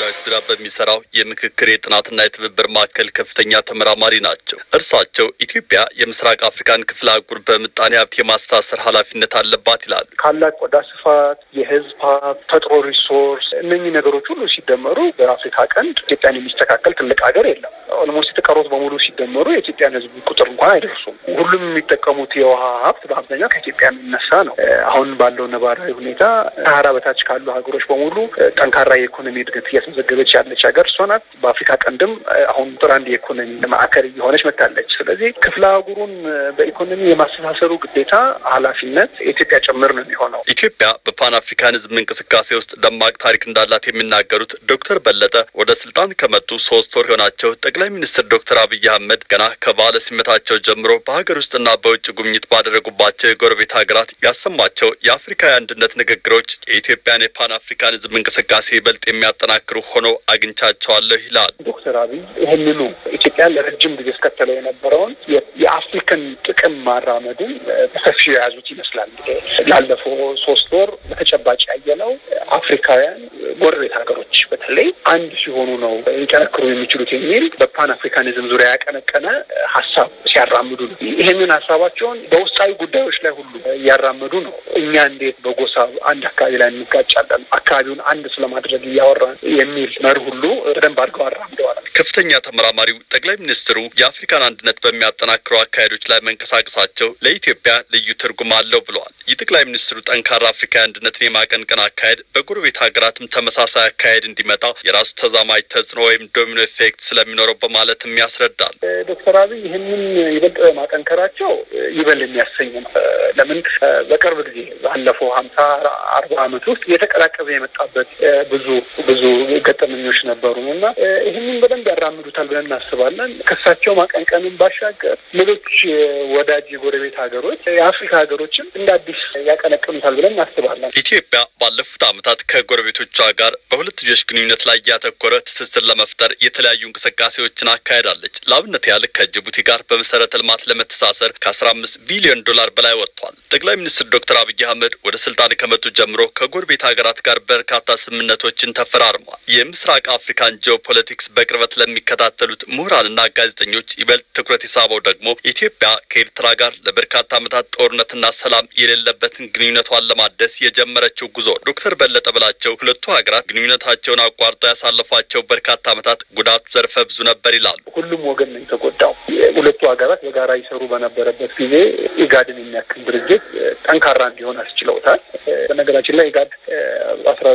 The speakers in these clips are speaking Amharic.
ጉዳዮች ዙሪያ በሚሰራው የምክክር የጥናትና የትብብር ማዕከል ከፍተኛ ተመራማሪ ናቸው። እርሳቸው ኢትዮጵያ የምስራቅ አፍሪካን ክፍለ አህጉር በምጣኔ ሀብት የማስተሳሰር ኃላፊነት አለባት ይላሉ። ካላት ቆዳ ስፋት፣ የህዝብ ሀብት፣ ተፈጥሮ ሪሶርስ እነኚህ ነገሮች ሁሉ ሲደመሩ በአፍሪካ ቀንድ ኢትዮጵያን የሚስተካከል ትልቅ ሀገር የለም። ኦልሞስት የተቀሩት በሙሉ ሲደመሩ የኢትዮጵያን ህዝብ ቁጥር እንኳን አይደርሱም። ሁሉም የሚጠቀሙት የውሃ ሀብት በአብዛኛው ከኢትዮጵያ የሚነሳ ነው። አሁን ባለው ነባራዊ ሁኔታ ሰሃራ በታች ካሉ ሀገሮች በሙሉ ጠንካራ የኢኮኖሚ እድገት እያስመዘገበች ያለች ሀገር እሷ ናት። በአፍሪካ ቀንድም አሁን ቁጥር አንድ የኢኮኖሚ ማዕከል እየሆነች መጥታለች። ስለዚህ ክፍለ አህጉሩን በኢኮኖሚ የማስተሳሰሩ ግዴታ ኃላፊነት የኢትዮጵያ ጭምር ነው የሚሆነው። ኢትዮጵያ በፓን አፍሪካኒዝም እንቅስቃሴ ውስጥ ደማቅ ታሪክ እንዳላት የሚናገሩት ዶክተር በለጠ ወደ ስልጣን ከመጡ ሶስት ወር የሆናቸው ጠቅላይ ሚኒስትር ዶክተር አብይ አህመድ ገና ከባለ ሲመታቸው ጀምሮ በሀገር ውስጥና በውጭ ጉብኝት ባደረጉባቸው የጎረቤት ሀገራት ያሰሟቸው የአፍሪካዊ አንድነት ንግግሮች የኢትዮጵያን የፓን አፍሪካኒዝም እንቅስቃሴ ይበልጥ የሚያጠናክሩ ሆነው አግኝቻቸዋለሁ ይላል ዶክተር አብይ ይህንኑ ኢትዮጵያ ለረጅም ጊዜ እስከተለው የነበረውን የአፍሪካን ጥቅም ማራመድን በሰፊው የያዙት ይመስላል። ላለፈው ሶስት ወር በተጨባጭ ያየነው አፍሪካውያን ጎረቤት ሀገሮች በተለይ አንድ ሲሆኑ ነው ሊጠነክሩ የሚችሉት የሚል በፓን አፍሪካኒዝም ዙሪያ ያቀነቀነ ሀሳብ ሲያራምዱ ነው። ይህንን ሀሳባቸውን በውስጣዊ ጉዳዮች ላይ ሁሉ እያራመዱ ነው። እኛ እንዴት በጎሳ አንድ አካባቢ ላይ እንጋጫለን፣ አካባቢውን አንድ ስለማድረግ እያወራን የሚል መርህ ሁሉ በደንብ አድርገው አራምደዋል። ከፍተኛ ተመራማሪው ጠቅላይ ሚኒስትሩ የአፍሪካን አንድነት በሚያጠናክሩ አካሄዶች ላይ መንቀሳቀሳቸው ለኢትዮጵያ ልዩ ትርጉም አለው ብለዋል። የጠቅላይ ሚኒስትሩ ጠንካራ አፍሪካዊ አንድነትን የማቀንቀን አካሄድ በጎረቤት ሀገራትም ተመሳሳይ አካሄድ እንዲመጣ የራሱ ተዛማጅ ተጽዕኖ ወይም ዶሚኖ ኢፌክት ስለሚኖረው በማለትም ያስረዳል። ዶክተር አብይ ይህንን ይበልጥ ማጠንከራቸው ይበል የሚያሰኝ ነው። ለምን በቅርብ ጊዜ ባለፈው ሀምሳ አርባ ዓመት ውስጥ እየተቀላቀዘ የመጣበት ብዙ ብዙ ገጠመኞች ነበሩ እና ይህንን በደንብ ያራምዱታል ብለን እናስባለን። ከሳቸው ማቀንቀንን ባሻገር ሌሎች ወዳጅ የጎረቤት ሀገሮች የአፍሪካ ሀገሮችም እንደ አዲስ ያቀነቅኑታል ብለን እናስባለን። ኢትዮጵያ ባለፉት ዓመታት ከጎረቤቶቿ ጋር በሁለትዮሽ ግንኙነት ላይ ያተኮረ ትስስር ለመፍጠር የተለያዩ እንቅስቃሴዎችን አካሄዳለች። ለአብነት ያህል ከጅቡቲ ጋር በመሰረተ ልማት ለመተሳሰር ከአስራ አምስት ቢሊዮን ዶላር በላይ ወጥቷል። ጠቅላይ ሚኒስትር ዶክተር አብይ አህመድ ወደ ስልጣን ከመጡ ጀምሮ ከጎረቤት ሀገራት ጋር በርካታ ስምምነቶችን ተፈራርሟል። የምስራቅ አፍሪካን ጂኦፖለቲክስ በቅርበት ለሚከታተሉት ምሁራንና ጋዜጠኞች ይበልጥ ትኩረት የሳበው ደግሞ ኢትዮጵያ ከኤርትራ ጋር ለበርካታ ዓመታት ጦርነትና ሰላም የሌለበትን ግንኙነቷን ለማደስ የጀመረችው ጉዞ። ዶክተር በለጠ ብላቸው ሁለቱ ሀገራት ግንኙነታቸውን አቋርጠው ያሳለፏቸው በርካታ ዓመታት ጉዳቱ ዘርፈ ብዙ ነበር ይላሉ። ሁሉም ወገን ነው የተጎዳው። ሁለቱ ሀገራት በጋራ ይሰሩ በነበረበት ጊዜ ኢጋድን የሚያክል ድርጅት ጠንካራ እንዲሆን አስችለውታል። በነገራችን ላይ ኢጋድ አስራ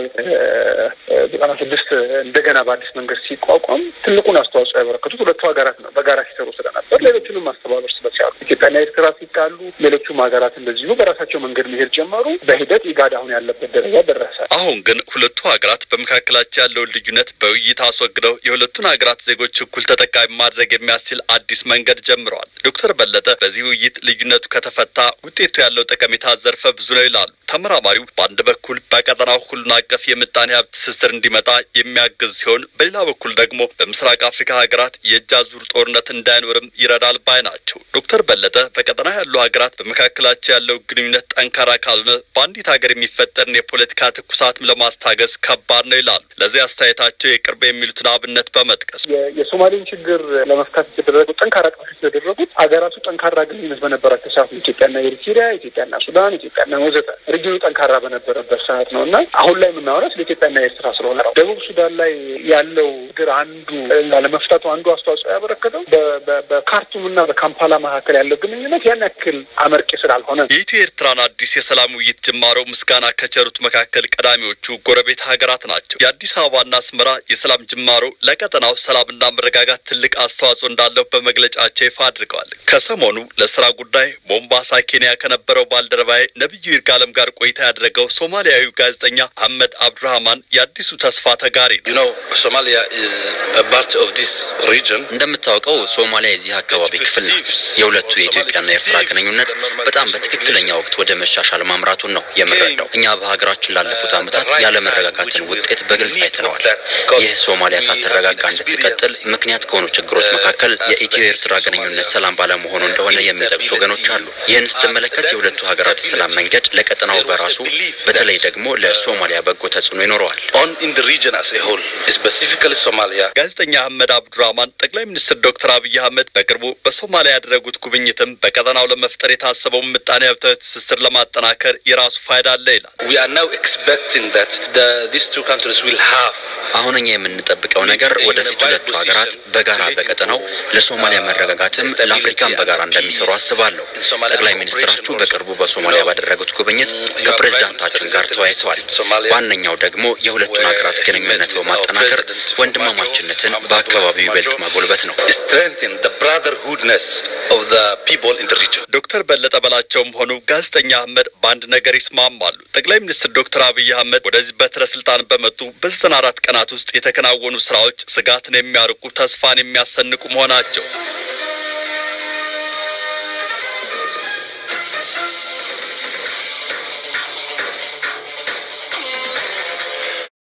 ዘጠና ስድስት እንደገና በአዲስ መንገድ ሲቋቋም ትልቁን አስተዋጽኦ ያበረከቱት ሁለቱ ሀገራት ነው። በጋራ ሲሰሩ ስለነበር ሌሎቹንም ማስተባበር ስለቻሉ ኢትዮጵያና ኤርትራ ሲጣሉ ሌሎቹም ሀገራት እንደዚሁ በራሳቸው መንገድ መሄድ ጀመሩ። በሂደት ኢጋድ አሁን ያለበት ደረጃ ደረሰ። አሁን ግን ሁለቱ ሀገራት በመካከላቸው ያለውን ልዩነት በውይይት አስወግደው የሁለቱን ሀገራት ዜጎች እኩል ተጠቃሚ ማድረግ የሚያስችል አዲስ መንገድ ጀምረዋል። ዶክተር በለጠ በዚህ ውይይት ልዩነቱ ከተፈታ ውጤቱ ያለው ጠቀሜታ ዘርፈ ብዙ ነው ይላሉ። ተመራማሪው በአንድ በኩል በቀጠናው ሁሉን አቀፍ የምጣኔ ሀብት ትስስር እንዲመጣ የሚያግዝ ሲሆን፣ በሌላ በኩል ደግሞ በምስራቅ አፍሪካ ሀገራት የእጅ አዙር ጦርነት እንዳይኖርም ይረዳል ባይ ናቸው። ዶክተር በለጠ በቀጠና ያሉ ሀገራት በመካከላቸው ያለው ግንኙነት ጠንካራ ካልሆነ በአንዲት ሀገር የሚፈጠርን የፖለቲካ ትኩሳትም ለማስታገስ ከባድ ነው ይላሉ። ለዚህ አስተያየታቸው የቅርብ የሚሉትን አብነት በመጥቀስ የሶማሌን ችግር ለመፍታት የተደረጉ ጠንካራ ጥረቶች የተደረጉት ሀገራቱ ጠንካራ ግንኙነት በነበራቸው ሰዓት ነው። ኢትዮጵያና ኤሪትሪያ፣ ኢትዮጵያና ሱዳን፣ ኢትዮጵያና ወዘተ ሪጅኑ ጠንካራ በነበረበት ሰዓት ነው እና አሁን ላይ የምናወራው ስለ ኢትዮጵያና ኤርትራ ስለሆነ ነው። ደቡብ ሱዳን ላይ ያለው ችግር አንዱ ለመፍታቱ አንዱ አስተዋጽኦ ያበረከተው በካርቱምና በካምፓላ መካከል ያለው ግንኙነት ያን ያክል አመርቂ ስላልሆነ የኢትዮ ኤርትራን አዲስ የሰላም ውይይት ጅማሮ ምስጋና ከቸሩት መካከል ቀዳሚዎቹ ጎረቤት ሀገራት ናቸው። የአዲስ አበባና አስመራ የሰላም ጅማሮ ለቀጠናው ሰላምና መረጋጋት ትልቅ አስተዋጽኦ እንዳለው በመግለጫቸው ይፋ አድርገዋል። ከሰሞኑ ለስራ ጉዳይ ሞምባሳ ኬንያ ከነበረው ባልደረባዬ ነቢዩ ይርጋለም ጋር ቆይታ ያደረገው ሶማሊያዊው ጋዜጠኛ አህመድ አብዱራህማን የአዲሱ ተስፋ ተጋሪ ነው። እንደምታውቀው ሶማሊያ የዚህ አካባቢ ክፍል ናት። የሁለቱ የኢትዮጵያና የኤርትራ ግንኙነት በጣም በትክክለኛ ወቅት ወደ መሻሻል ማምራቱን ነው የምንረዳው። እኛ በሀገራችን ላለፉት ዓመታት ያለመረጋጋትን ውጤት በግልጽ አይተነዋል። ይህ ሶማሊያ ሳትረጋጋ እንድትቀጥል ምክንያት ከሆኑ ችግሮች መካከል የኢትዮ ኤርትራ ግንኙነት ሰላም ባለመሆኑ እንደሆነ የሚጠቅሱ ወገኖች አሉ። ይህን ስትመለከት የሁለቱ ሀገራት የሰላም መንገድ ለቀጠናው በራሱ በተለይ ደግሞ ለሶማሊያ በጎ ተጽዕኖ ይኖረዋል። ጋዜጠኛ አህመድ አብዱራህማን ጠቅላይ ሚኒስትር ዶክተር አብይ አህመድ በቅርቡ በሶማሊያ ያደረጉት ጉብኝትም በቀጠናው ለመፍጠር የታሰበውን ምጣኔ ሀብታዊ ትስስር ለማጠናከር የራሱ ፋይዳ አለ ይላል። አሁን እኛ የምንጠብቀው ነገር ወደፊት ሁለቱ ሀገራት በጋራ በቀጠናው ለሶማሊያ መረጋጋትም ለአፍሪካም በጋራ እንደሚሰሩ አስባለሁ። ጠቅላይ ሚኒስትራችሁ በቅርቡ በሶማሊያ ባደረጉት ጉብኝት ከፕሬዝዳንታችን ጋር ተወያይተዋል። ዋነኛው ደግሞ የሁለቱን ሀገራት ግንኙነት በማጠናከር ወንድማማችነትን በአካባቢው ይበልጥ ማጎልበት ነው። ዶክተር በለጠ በላቸውም ሆኑ ጋዜጠኛ አህመድ በአንድ ነገር ይስማማሉ። ጠቅላይ ሚኒስትር ዶክተር አብይ አህመድ ወደዚህ በትረ ስልጣን በመጡ በዘጠና አራት ቀናት ውስጥ የተከናወኑ ስራዎች ስጋትን የሚያርቁ ተስፋን የሚያሰንቁ መሆናቸው